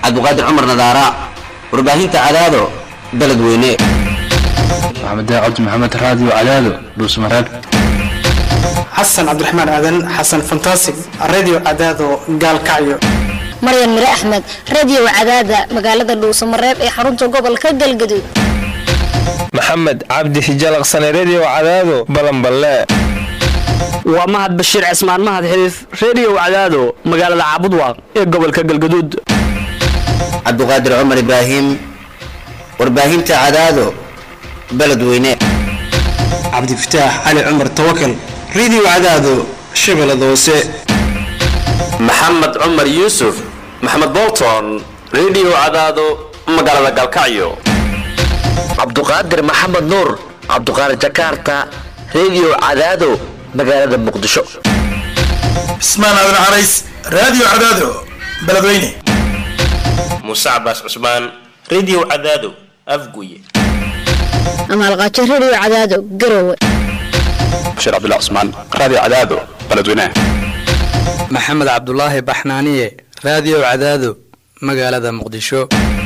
cabdiqaadir cumar nadaara warbaahinta cadaado beledweyne maxamed cabdi maxamed raadiyo cadaado dhuusmareeb xasan cabdiraxmaan aadan xasan fantasig radio cadaado gaalkacyo maryan mire axmed radio cadaada magaalada dhuusamareeb ee xarunta gobolka galgaduud maxamed cabdi hijalaqsane redio cadaado balanballe waa mahad bashiir cismaan mahad xiriif redio cadaado magaalada caabudwaaq ee gobolka galgaduud cabdiqaadir cumar ibraahim warbaahinta cadaado beledweyne cabdifataax cali cumar tawakal radio cadaado shabeellada hoose maxamed cumar yuusuf maxamed bolton redio cadaado magaalada galkacyo cabduqaadir maxamed nuur cabduqaadir jakarta redio cadaado magaalada muqdisho cismaan aadan carays radio cadaado beledweyne muuse cabaas cusmaan redio cadaado afguye amaalqaajo radio cadaado garowe bashiir cabdullah cusmaan raadiyo cadaado beledweyne maxamed cabdulaahi baxnaaniye raadiyo cadaado magaalada muqdisho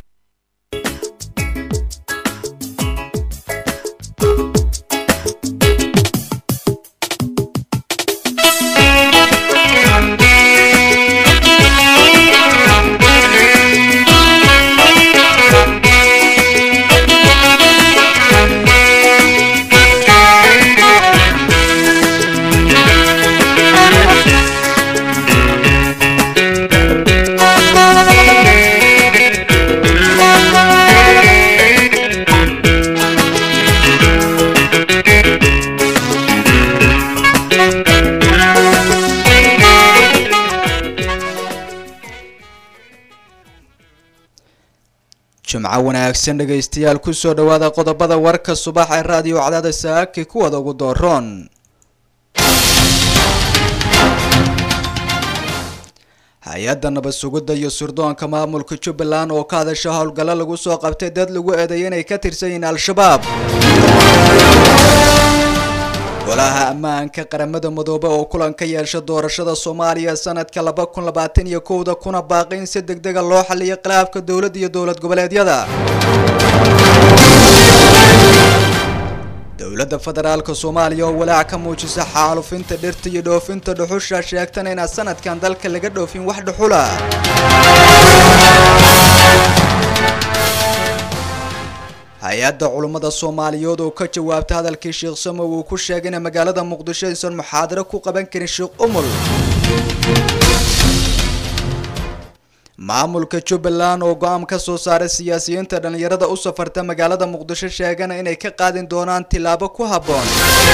jimco wanaagsan dhegaystayaal kusoo dhawaada qodobada warka subax ee raadiyo cadaada saaki kuwada ugu dooroon hay-adda nabad sugidda iyo surdoonka maamulka jubbaland oo ka hadasha howlgallo lagu soo qabtay dad lagu eedeeyay inay ka tirsan yihiin al-shabaab golaha ammaanka qaramada madoobe oo kulan ka yeesha doorashada soomaaliya sanadka laba kun labaatan iyo kowda kuna baaqi in si deg dega loo xaliyo khilaafka dowladda iyo dowlad goboleedyada dowladda federaalka soomaaliya oo walaac ka muujisa xaalufinta dhirta iyo dhoofinta dhuxusha sheegtana inaan sanadkan dalka laga dhoofin wax dhuxula hay-adda culummada soomaaliyeed oo ka jawaabta hadalkii sheekh samow uu ku sheegay in magaalada muqdisho aysan muxaadaro ku qaban karin sheekh umul maamulka jubbaland oo go-aan ka soo saaray siyaasiyiinta dhallinyarada u safarta magaalada muqdisho sheegana inay ka qaadin doonaan tillaabo ku habboon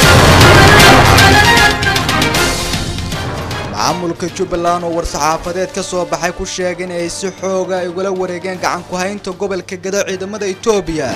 maamulka jubbaland oo war-saxaafadeed ka soo baxay ku sheegay in ay si xooga ay ugala wareegeen gacan ku-haynta gobolka gado ciidamada etoobiya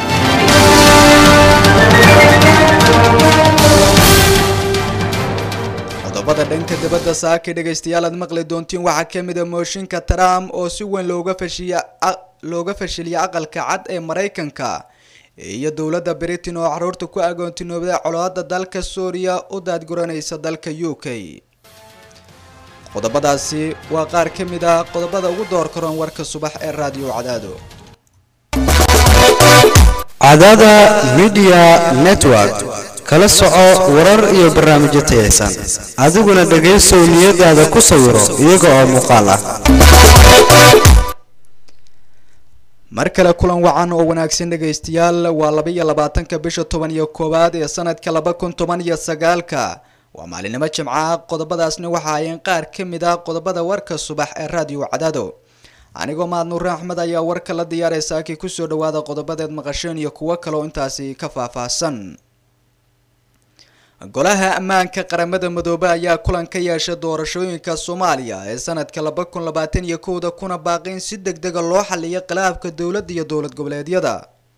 qodobada dhanka dibadda saaki dhegaystayaal aad maqli doontiin waxaa ka mid a mooshinka trump oo si weyn looga fashiya looga fashiliyay aqalka cad ee maraykanka iyo dowladda britain oo caruurta ku agoontinooday colaada dalka suuriya u daadguranaysa dalka u k qodobadaasi waa qaar ka mid ah qodobada ugu door karoon warka subax ee raadiyo cadaado cadaada midiya network kala soco warar iyo barnaamijyo tayaysan adiguna dhegaysow niyadaada ku sawiro iyaga oo muuqaal ah mar kale kulan wacan oo wanaagsan dhegaystayaal waa laba iyo labaatanka bisha toban iyo koowaad ee sanadka laba kun toban iyo sagaalka waa maalinimo jimca qodobadaasna waxa ayeen qaar ka mid ah qodobada warka subax ee raadiyo cadaado anigoo mahad nuure axmed ayaa warka la diyaaray saakii kusoo dhawaada qodobadeed maqasheen iyo kuwo kaleo intaasi ka faahfaahsan golaha ammaanka qaramada madoobe ayaa kulan ka yeeshay doorashooyinka soomaaliya ee sanadka laba kun labaatan iyo kowda kuna baaqi in si deg dega loo xaliyo khilaafka dowladda iyo dowlad goboleedyada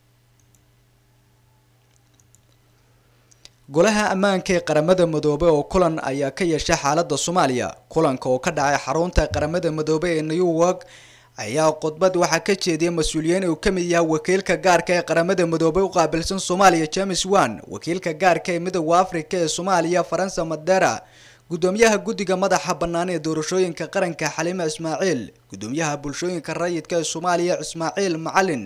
golaha ammaanka ee qaramada madoobe oo kulan ayaa ka yeeshay xaalada soomaaliya kulanka oo ka dhacay xarunta qaramada madoobe ee new york ayaa khudbad waxaa ka jeediyay mas-uuliyiin uu ka mid yahay wakiilka gaarka ee qaramada midoobay u qaabilsan soomaaliya james wan wakiilka gaarka ee midooda africa ee soomaaliya faransa madera gudoomiyaha guddiga madaxa bannaan ee doorashooyinka qaranka xaliime ismaaciil gudoomiyaha bulshooyinka rayidka ee soomaaliya ismaaciil macalin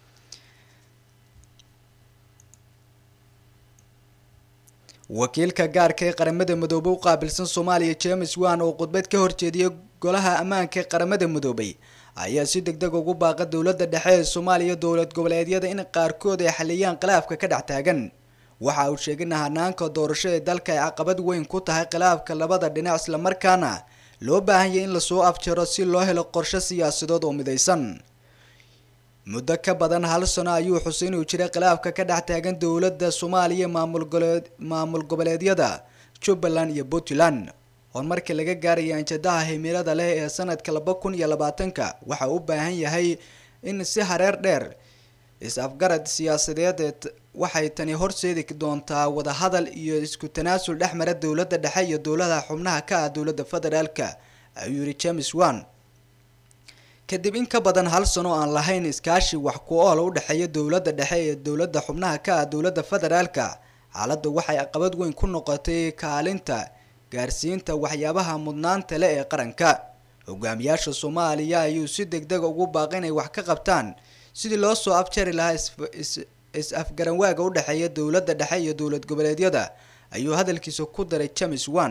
wakiilka gaarka ee qaramada midoobay u qaabilsan soomaaliya james wan oo khudbad ka horjeediyay golaha ammaanka ee qaramada midoobay ayaa si deg deg ugu baaqa dowladda dhexe ee soomaaliya dowlad goboleedyada in qaarkood ay xaliyaan khilaafka ka dhex taagan waxa uu sheegay in hanaanka doorasho ee dalka ay caqabad weyn ku tahay khilaafka labada dhinac islamarkaana loo baahan yahay in lasoo afjaro si loo helo qorshe siyaasadood oo midaysan muddo ka badan hal sano ayuu xusay inuu jiray khilaafka ka dhex taagan dowladda soomaaliya maamul goboleed maamul goboleedyada jubbaland iyo puntland horumarka laga gaaraya anjadaha himilada leh ee sanadka laba kun iyo labaatanka waxa u baahan yahay in si hareer dheer is-afgarad siyaasadeed waxay tani horseedi doontaa wadahadal iyo isku tanaasul dhex mara dowladda dhexe iyo dowladaha xubnaha ka ah dowladda federaalka ayuu yiri james wan kadib in ka badan hal sano aan lahayn iskaashi wax ku ool u dhexeeya dowladda dhexe iyo dowladda xubnaha ka ah dowladda federaalka xaaladda waxay caqabad weyn ku noqotay kaalinta gaarsiinta waxyaabaha mudnaanta leh ee qaranka hogaamiyaasha soomaaliya ayuu si deg deg ugu baaqay inay wax ka qabtaan sidii loo soo afjari lahaa is-afgaranwaaga u dhexeeya dowladda dhexe iyo dowlad goboleedyada ayuu hadalkiisa ku daray james wan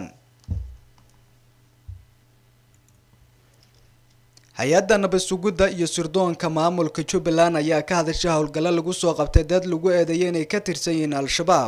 hay-adda nabadsugidda iyo sirdoonka maamulka jubbaland ayaa ka hadashay howlgallo lagu soo qabtay dad lagu eedeeyay inay ka tirsan yihiin al-shabaab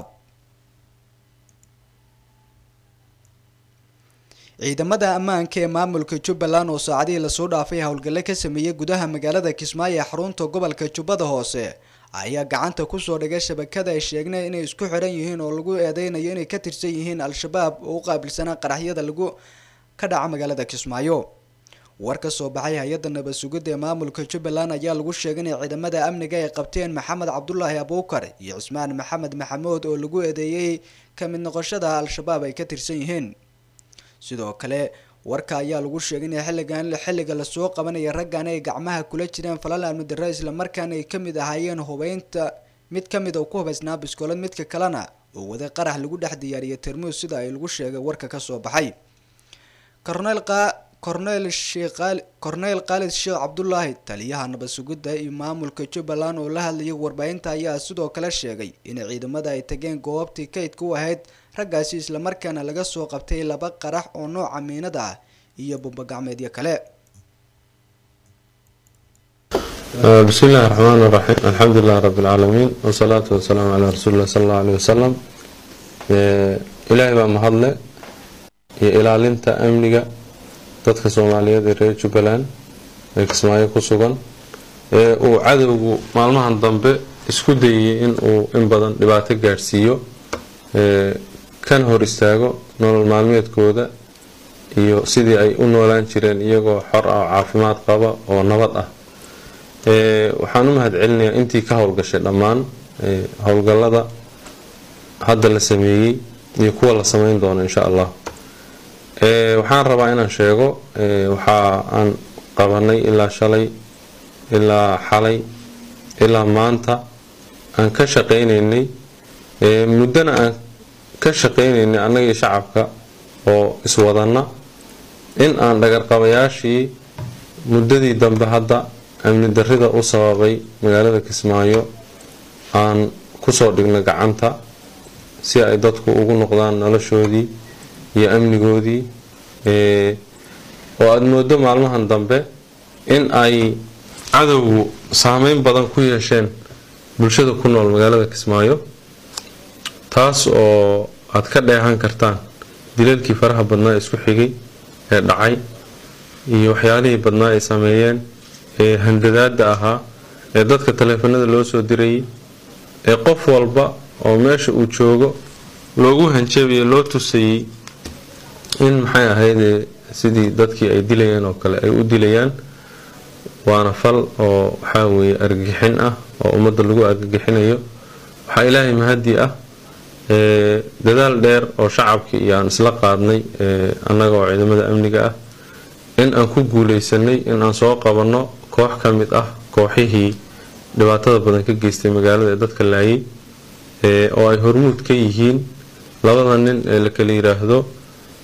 ciidamada ammaanka ee maamulka jubbaland oo saacadihii lasoo dhaafay howlgalle ka sameeyey gudaha magaalada kismaayo ee xarunta gobolka jubbada hoose ayaa gacanta kusoo dhigay shabakada ay sheegnay inay isku xiran yihiin oo lagu eedeynayo inay ka tirsan yihiin al-shabaab oo u qaabilsanaa qaraxyada lagu ka dhaca magaalada kismaayo war ka soo baxay hay-adda nabad sugidda ee maamulka jubbaland ayaa lagu sheegay inay ciidamada amniga ay qabteen maxamed cabdulaahi abuukar iyo cismaan maxamed maxamuud oo lagu eedeeyey ka mid noqoshada al-shabaab ay ka tirsan yihiin sidoo kale warka ayaa lagu sheegay in xilligan xilliga lasoo qabanaya raggan ay gacmaha kula jireen falal amni darre islamarkaana ay kamid ahaayeen hubeynta mid kamid oo ku hubaysnaa biskoolad midka kalena oo waday qarax lagu dhex diyaariyay termuus sida ay lagu sheegay warka kasoo baxay cornel cornel sheekh cornel khaalid sheekh cabdulaahi taliyaha nabad sugidda iyo maamulka jubbaland oo la hadlayay warbaahinta ayaa sidoo kale sheegay in ciidamada ay tageen goobtii kaydka u ahayd raggaasi islamarkaana laga soo qabtay laba qarax oo nooca miinada ah iyo bumbagacmeedyo kale بسم الله الرحمن الرحيم الحمد لله رب العالمين والصلاة والسلام على رسول الله صلى الله عليه وسلم إلهي بقى مهضلة ilaalinta amniga dadka soomaaliyeed ee reer jubbaland ee kismaayo ku sugan ee uu cadowgu maalmahan dambe isku dayay in uu in badan dhibaato gaadhsiiyo kana hor istaago nolol maalmeedkooda iyo sidii ay u noolaan jireen iyagoo xor ah oo caafimaad qaba oo nabad ah waxaan u mahad celinayaa intii ka howlgashay dhammaan howlgallada hadda la sameeyey iyo kuwa la sameyn doono insha allah waxaan rabaa inaan sheego waxa aan qabanay ilaa shalay ilaa xalay ilaa maanta aan ka shaqaynaynay muddana aan ka shaqaynaynay annaga iyo shacabka oo iswadana in aan dhagarqabayaashii muddadii dambe hadda amni darrida u sababay magaalada kismaayo aan kusoo dhigno gacanta si ay dadku ugu noqdaan noloshoodii iyo amnigoodii oo aada moodo maalmahan dambe in ay cadowgu saameyn badan ku yeesheen bulshada ku nool magaalada kismaayo taas oo aada ka dheehan kartaan dilalkii faraha badnaa ee isku xigay ee dhacay iyo waxyaalihii badnaa ay sameeyeen ee handadaada ahaa ee dadka taleefanada loo soo dirayay ee qof walba oo meesha uu joogo loogu hanjabayo loo tusayay in maxay ahaydee sidii dadkii ay dilayeen oo kale ay u dilayaan waana fal oo waxaa weeye argagixin ah oo ummadda lagu argagixinayo waxaa ilaahay mahadii ah dadaal dheer oo shacabkii iyo aan isla qaadnay annaga oo ciidamada amniga ah in aan ku guuleysanay in aan soo qabanno koox ka mid ah kooxihii dhibaatada badan ka geystay magaalada ee dadka laayay oo ay hormuud ka yihiin labada nin ee la kala yiraahdo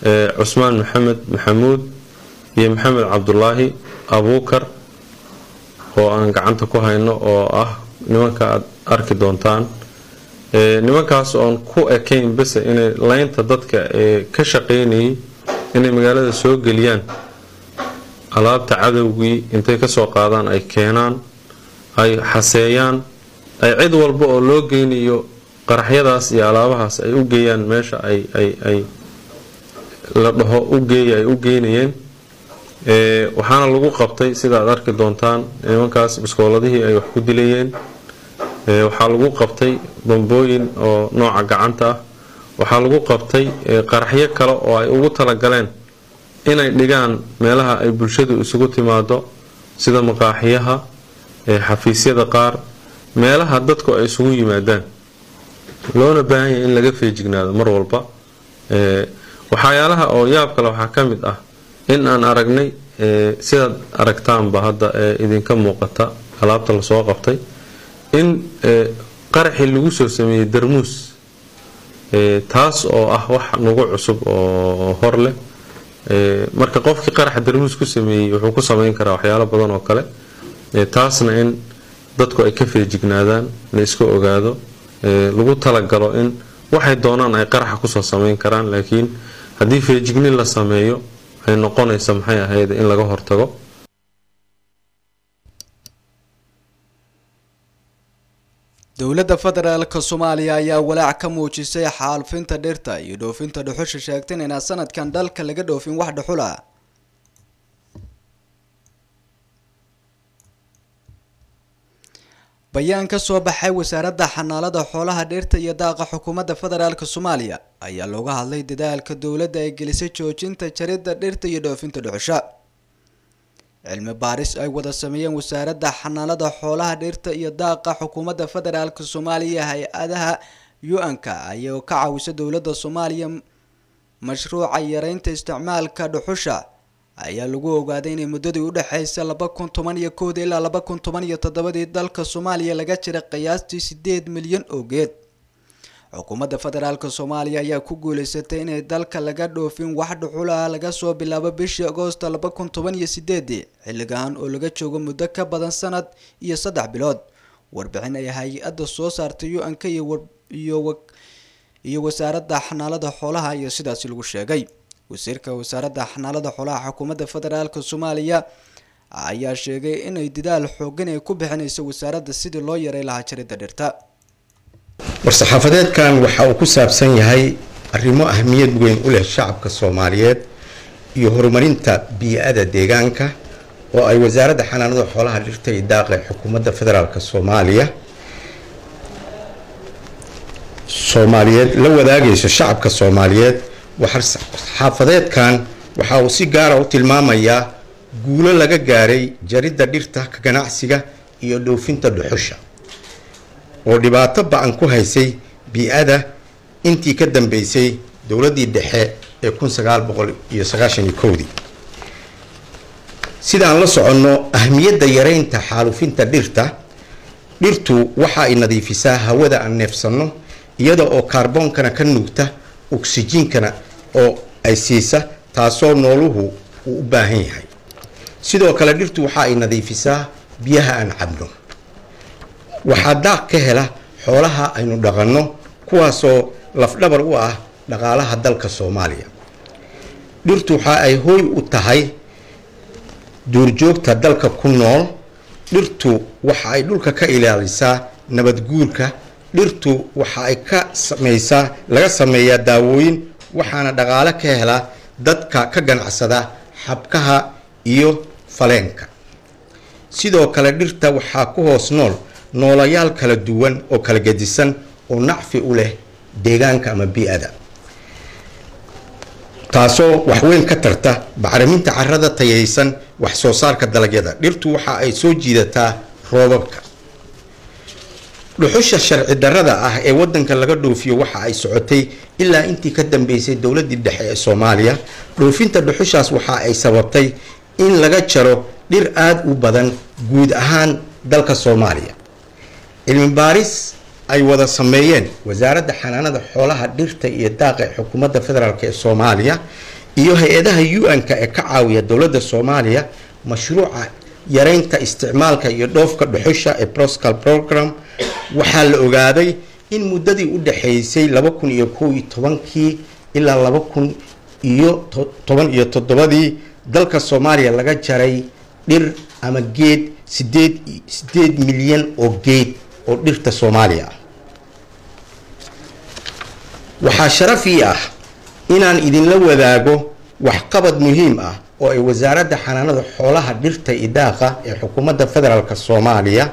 cusmaan maxamed maxamuud iyo maxamed cabdulaahi abuukar oo aan gacanta ku hayno oo ah nimanka aad arki doontaan nimankaas oon ku ekayn bese inay laynta dadka ee ka shaqaynayay inay magaalada soo geliyaan alaabta cadowgii intay kasoo qaadaan ay keenaan ay xaseeyaan ay cid walba oo loo geynayo qaraxyadaas iyo alaabahaas ay u geeyaan meesha ay ay ay la dhaho u geeya ay u geynayeen waxaana lagu qabtay sida aad arki doontaan nimankaas biskooladihii ay wax ku dilayeen waxaa lagu qabtay bambooyin oo nooca gacanta ah waxaa lagu qabtay qaraxyo kale oo ay ugu talagaleen inay dhigaan meelaha ay bulshadu isugu timaado sida maqaaxiyaha xafiisyada qaar meelaha dadku ay isugu yimaadaan loona baahan yahay in laga feejignaado mar walba waxyaalaha oo yaab kale waxaa ka mid ah in aan aragnay sidaad aragtaanba hadda ee idinka muuqata alaabta lasoo qabtay in qaraxii lagu soo sameeyey darmuus taas oo ah wax nagu cusub oo hor leh marka qofkii qaraxa darmuus ku sameeyey wuxuu ku sameyn karaa waxyaalo badan oo kale taasna in dadku ay ka feejignaadaan la iska ogaado lagu talagalo in waxay doonaan ay qaraxa kusoo sameyn karaan laakiin haddii feejignin la sameeyo ay noqonaysa maxay ahayd in laga hortago dowladda federaalk soomaaliya ayaa walaac ka muujisay xaalufinta dhirta iyo dhoofinta dhuxusha sheegtan inaan sanadkan dalka laga dhoofin wax dhuxul ah bayaan ka soo baxay wasaaradda xanaalada xoolaha dhirta iyo daaqa xukuumadda federaalk soomaaliya ayaa looga hadlay dadaalka dowladda ay gelisay joojinta jaridda dhirta iyo dhoofinta dhuxusha cilmi baaris ay wada sameeyeen wasaaradda xanaalada xoolaha dhirta iyo daaqa xukuumadda federaalk soomaaliya hay-adaha u-n-ka ayaa ka caawisa dowladda soomaaliya mashruuca yareynta isticmaalka dhuxusha ayaa lagu ogaaday inay muddadii udhexeysa laba kun toban iyo kooda ilaa laba kun toban iyo toddobadii dalka soomaaliya laga jiray qiyaastii sideed milyan oo geed xukuumadda federaalk soomaaliya ayaa ku guuleysatay inay dalka laga dhoofin wax dhuxulaha laga soo bilaabo bishii agoosta laba kun toban iyo sideedii xilligan oo laga joogo muddo ka badan sanad iyo saddex bilood warbixin ay hay-adda soo saartay u-n-k iyo iyo wasaaradda xanaalada xoolaha iyo sidaasi lagu sheegay wasiirka wasaaradda xanaalada xoolaha xukuumadda federaalk soomaaliya ayaa sheegay inay dadaal xoogan ay ku bixinayso wasaaradda sidii loo yaray lahaa jaridda dhirta war-saxaafadeedkan waxa uu ku saabsan yahay arrimo ahmiyad weyn u leh shacabka soomaaliyeed iyo horumarinta bii-ada deegaanka oo ay wasaaradda xanaanada xoolaha dhirta iyo daaqa ee xukuumadda federaalk soomaaliya soomaaliyeed la wadaagayso shacabka soomaaliyeed war-saxaafadeedkan waxa uu si gaara u tilmaamayaa guulo laga gaaray jaridda dhirta ka ganacsiga iyo dhoofinta dhuxusha oo dhibaato ba-an ku haysay bii-ada intii ka dambeysay dowladdii dhexe ee kun sagaal boqol iyo sagaashan iyo kowdii sidaan la soconno ahmiyadda yareynta xaalufinta dhirta dhirtu waxa ay nadiifisaa hawada aan neefsanno iyada oo kaarboonkana ka nuugta oksijiinkana oo ay siisa taasoo nooluhu uu u baahan yahay sidoo kale dhirtu waxa ay nadiifisaa biyaha aan cabno waxaa daaq ka hela xoolaha aynu dhaqanno kuwaasoo lafdhabar u ah dhaqaalaha dalka soomaaliya dhirtu waxa ay hooy u tahay duurjoogta dalka ku nool dhirtu waxa ay dhulka ka ilaalisaa nabadguurka dhirtu waxa ay ka sameysaa laga sameeyaa daawooyin waxaana dhaqaale ka hela dadka ka ganacsada xabkaha iyo faleenka sidoo kale dhirta waxaa ku hoos nool noolayaal kala duwan oo kala gedisan oo nacfi u leh deegaanka ama bii-ada taasoo waxweyn ka tarta bacriminta carada tayaysan wax soo saarka dalagyada dhirtu waxa ay soo jiidataa roobabka dhuxusha sharci darada ah ee wadanka laga dhoofiyo waxa ay socotay ilaa intii ka dambeysay dowladii dhexe ee soomaaliya dhoofinta dhuxushaas waxa ay sababtay in laga jaro dhir aada u badan guud ahaan dalka soomaaliya cilmi baaris ay wada sameeyeen wasaaradda xanaanada xoolaha dhirta iyo daaqa ee xukuumadda federaalk ee soomaaliya iyo hay-adaha u-n-ka ee ka caawiya dowladda soomaaliya mashruuca yareynta isticmaalka iyo dhoofka dhuxusha ee proscal program waxaa la ogaaday in muddadii u dhexaysay laba kun iyo kow iyo tobankii ilaa laba kun iyo toban iyo toddobadii dalka soomaaliya laga jaray dhir ama geed sideed sideed milyan oo geed oo dhirta soomaaliya ah waxaa sharaf ii ah inaan idinla wadaago waxqabad muhiim ah oo ay wasaaradda xanaanada xoolaha dhirta iyo daaqa ee xukuumadda federaalk soomaaliya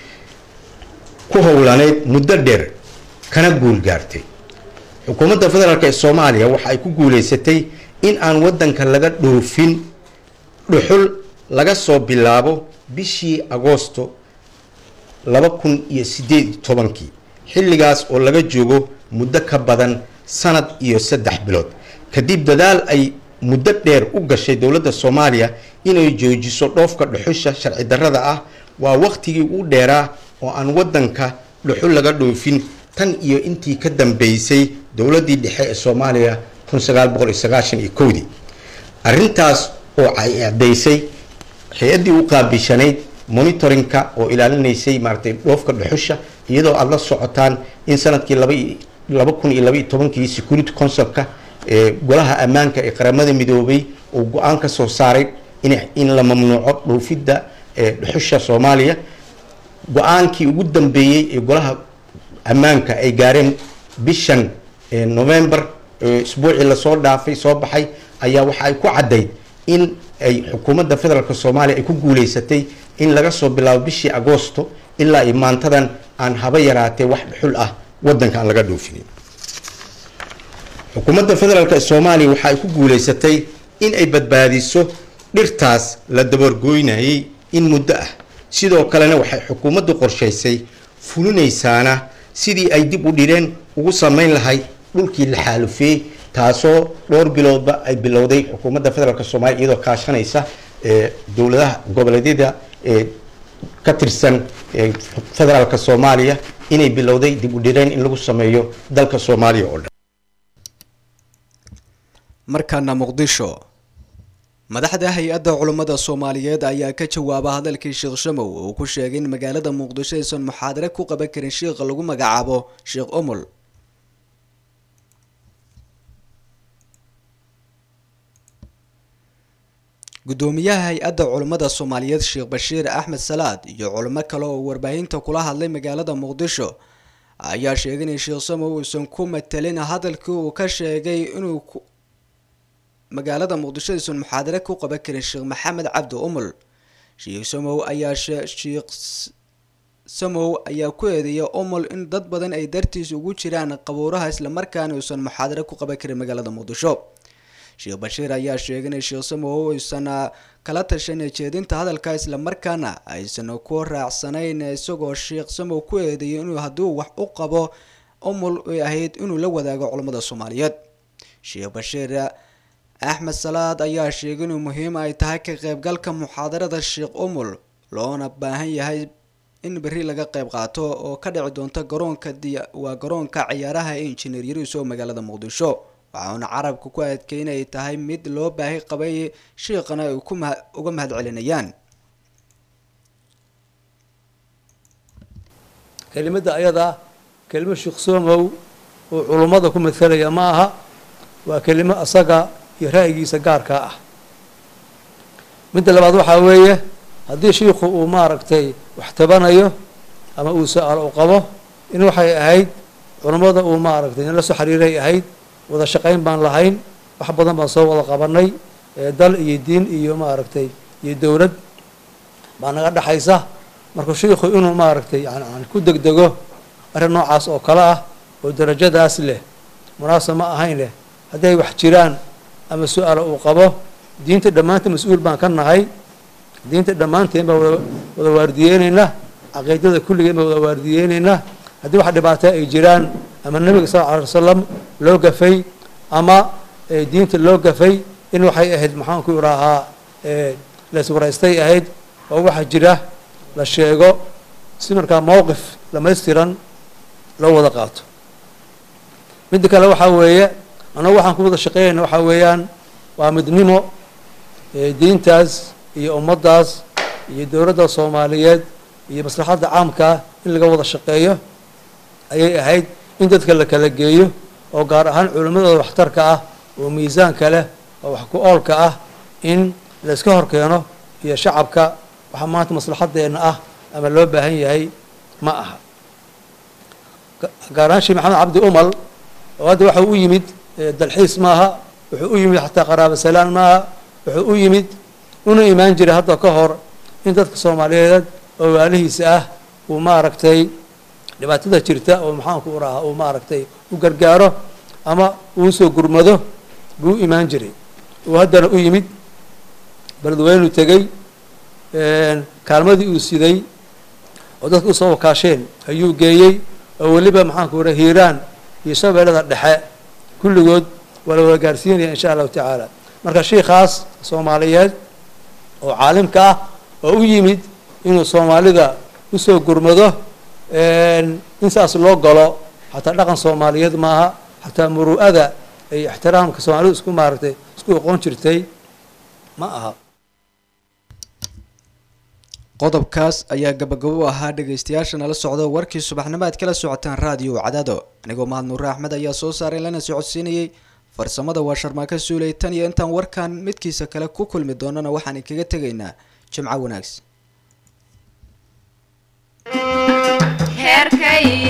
ku howlaneyd muddo dheer kana guul gaartay xukuumadda federaalk ee soomaaliya waxa ay ku guuleysatay in aan waddanka laga dhoofin dhuxul laga soo bilaabo bishii agoosto laba kun iyo sideed iyo tobankii xilligaas oo laga joogo muddo ka badan sanad iyo saddex bilood kadib dadaal ay muddo dheer u gashay dowladda soomaaliya inay joojiso dhoofka dhuxusha sharci darrada ah waa wakhtigii u dheeraa oo aan waddanka dhuxul laga dhoofin tan iyo intii ka dambeysay dowladdii dhexe ee soomaaliya kun sagaal boqol iyo sagaashan iyo kowdii arrintaas oo ay acdaysay hay-addii u qaabishanayd monitoringka oo ilaalinaysay maaratay dhoofka dhuxusha iyadoo aada la socotaan in sanadkii laba laba kun iyo laba iyo tobankii security councilka ee golaha ammaanka ee qaramada midoobay uu go-aan ka soo saaray in in la mamnuuco dhoofidda ee dhuxusha soomaaliya go-aankii ugu dambeeyey ee golaha ammaanka ay gaareen bishan november isbuucii lasoo dhaafay soo baxay ayaa waxa ay ku caddayd in ay xukuumadda federaalk soomaaliya ay ku guuleysatay in laga soo bilaabo bishii agoosto ilaa iyo maantadan aan haba yaraatee wax dhuxul ah waddanka aan laga dhoofinin xukuumadda federaalk ee soomaaliya waxa ay ku guuleysatay in ay badbaadiso dhirtaas la dabargooynayay in muddo ah sidoo kalena waxay xukuumaddu qorshaysay fulinaysaana sidii ay dib u dhireen ugu sameyn lahayd dhulkii la xaalufeeyey taasoo dhowr biloodba ay bilowday xukuumadda federaalk soomaaliya iyadoo kaashanaysa ee dowladaha goboleedyada ee ka tirsan ee federaalk soomaaliya inay bilowday dib u dhireen in lagu sameeyo dalka soomaaliya oo dhan markaana muqdisho madaxda hay-adda culummada soomaaliyeed ayaa ka jawaaba hadalkii sheekh shamow uu ku sheegay in magaalada muqdisho aysan muxaadare ku qaban karin sheikha lagu magacaabo sheekh omol gudoomiyaha hay-adda culummada soomaaliyeed sheekh bashiir axmed salaad iyo culimo kale oo warbaahinta kula hadlay magaalada muqdisho ayaa sheegay in sheekh samow uusan ku matelin hadalkii uu ka sheegay inuu magaalada muqdisho aysan muxaadare ku qaban karin sheekh maxamed cabdi umul sheekh samow ayaa sheekh samow ayaa ku eedeeyay umul in dad badan ay dartiis ugu jiraan qabuuraha islamarkaana uusan muxaadare ku qaban karin magaalada muqdisho sheekh bashiir ayaa sheegay in sheekh samow aysan kala tashan jeedinta hadalka islamarkaana aysan ku raacsanayn isagoo sheekh samow ku eedeeyay inuu hadduu wax u qabo umul ay ahayd inuu la wadaago culammada soomaaliyeed sheekh bashiir axmed salaad ayaa sheegay inuu muhiim ay tahay ka qaybgalka muxaadarada sheekh umul loona baahan yahay in berri laga qayb qaato oo ka dhici doonta garoonka waa garoonka ciyaaraha ee injineer yariis oo magaalada muqdisho waxauna carabka ku adkay inay tahay mid loo baahi qabay shiiqana ay uga mahad celinayaan kelimada ayadaa kelimo sheekh soomow oo culummada ku matalaya ma aha waa kelimo asaga iyo ra'yigiisa gaarkaa ah midda labaad waxaa weeye haddii shiikhu uu maaragtay wax tabanayo ama uu su-aal u qabo in waxay ahayd culummada uu maaragtay in la soo xiriiray ahayd wada shaqayn baan lahayn wax badan baan soo wada qabanay dal iyo diin iyo maaragtay iyo dowlad baa naga dhexaysa marka shiikhu inuu maaragtay yani ku degdego arrin noocaas oo kale ah oo darajadaas leh munaasab ma ahayn leh hadday wax jiraan ama su-aalo uu qabo diinta dhammaanteen mas-uul baan ka nahay diinta dhammaanteen baan wada wada waardiyeyneynaa caqiidada kulligeen baan wada waardiyeyneynaa haddii wax dhibaato ay jiraan ama nabiga sal lla alay wasalam loo gafay ama diinta loo gafay in waxay ahayd maxaanku idhaahaa laiswaraystay ahayd oo waxa jira la sheego si markaa mowqif dhamaystiran loo wada qaato midda kale waxaa weeye annagu waxaan ku wada shaqeynayna waxaa weeyaan waa midnimo diintaas iyo ummaddaas iyo dowladda soomaaliyeed iyo maslaxadda caamkaa in laga wada shaqeeyo ayay ahayd in dadka la kala geeyo oo gaar ahaan culimmadooda waxtarka ah oo miisaanka leh oo wax ku oolka ah in la iska hor keeno iyo shacabka waxaa maanta maslaxadeenna ah ama loo baahan yahay ma aha gaar ahaan sheekh maxamed cabdi umal oo hadda waxa u yimid dalxiis maaha wuxuu u yimid xataa qaraabo salaan maaha wuxuu u yimid una imaan jiray hadda ka hor in dadka soomaaliyeed oo waalihiisa ah uu maaragtay dhibaatada jirta oo maxaanku urahaa uu maaragtay u gargaaro ama uu soo gurmado buu u imaan jiray uu haddana u yimid beledweynuu tegey kaalmadii uu siday oo dadka usoo wakaasheen ayuu geeyey oo weliba maxaanku ura hiiraan iyo shabeellada dhexe kulligood waa la wada gaarsiinaya insha allahu tacaala marka shiikaas soomaaliyeed oo caalimka ah oo u yimid inuu soomaalida usoo gurmado in saas loo galo xataa dhaqan soomaaliyeed maaha xataa muru'ada ay ixtiraamka soomaalidu isku maaragtay isku oqon jirtay ma aha qodobkaas ayaa gabagabo u ahaa dhegaystayaasha nala socda warkii subaxnimo aad kala socotaan raadiyo cadaado anigoo mahad nuure axmed ayaa soo saaray lana socodsiinayay farsamada waa sharmaaka suulay tan iyo intaan warkan midkiisa kale ku kulmi doonana waxaan inkaga tegaynaa jimco wanaagsan